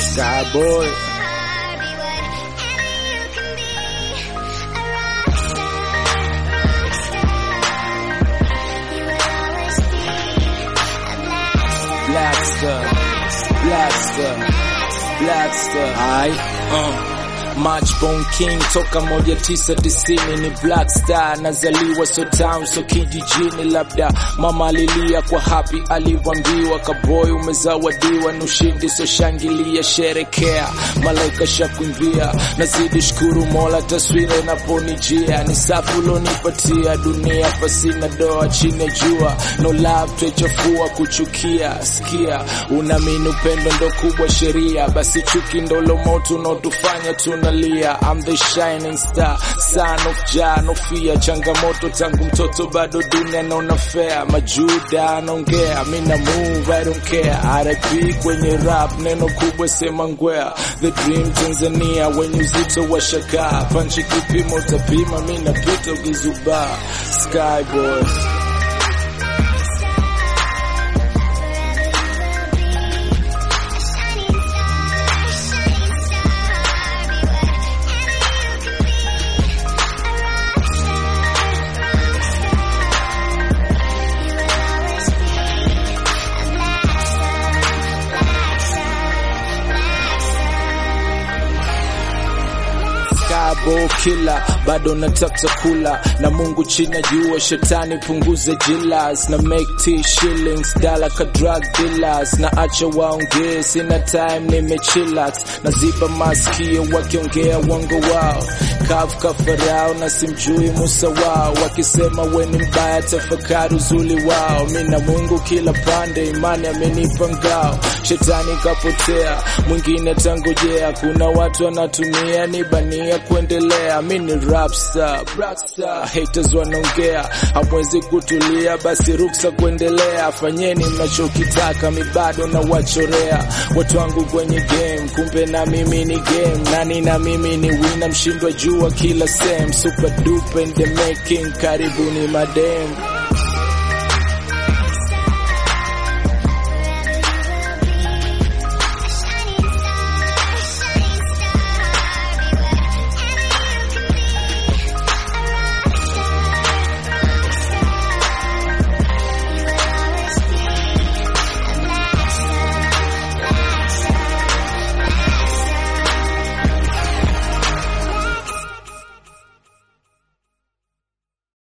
Skyboy. Blackstar, Blackstar, Blackstar. Ai, uh. Matchbone King toka moja tisa tisini ni Blackstar, nazaliwa so town so kijijini, labda mama alilia kwa happy alivyoambiwa, kaboy umezawadiwa na ushindi, so shangilia, sherekea, malaika shakuimbia, nazidi shukuru Mola, taswira inaponijia ni safi ulonipatia dunia, pasina doa chini ya jua, no love twechafua kuchukia, sikia, unaamini upendo ndo kubwa sheria, basi chuki ndolo moto unaotufanya tunalia. I'm the shining star, son of Jah, no fear, changamoto tangu mtoto bado dunia naona fair, majuda anaongea, mina move, I don't care, RIP kwenye rap, neno kubwa sema ngwea, the dream Tanzania, wenye uzito wa shaka, panchi kipimo utapima, mina pita ukizubaa, Skyboy. Skybo killer bado natafuta kula na Mungu chini ya jua, shetani punguze jilas na make t shillings dala ka drug dealers na acha waongee, sina time nimechillax, naziba masikio wakiongea wango wao kavu kafarao na simjui Musa wao, wakisema weni mbaya tafakari uzuli wao. Mina Mungu kila pande, imani amenipa ngao, shetani kapotea, mwingine tangojea. Kuna watu wanatumia nibania kuendelea, mi ni rapstar, rockstar, haters wanaongea, hamwezi kutulia, basi ruksa kuendelea, fanyeni mnachokitaka, mi bado na wachorea watu wangu kwenye game, kumbe na mimi ni game, nani na mimi ni wina, mshindwa jua kila same, super duper in the making, karibuni madem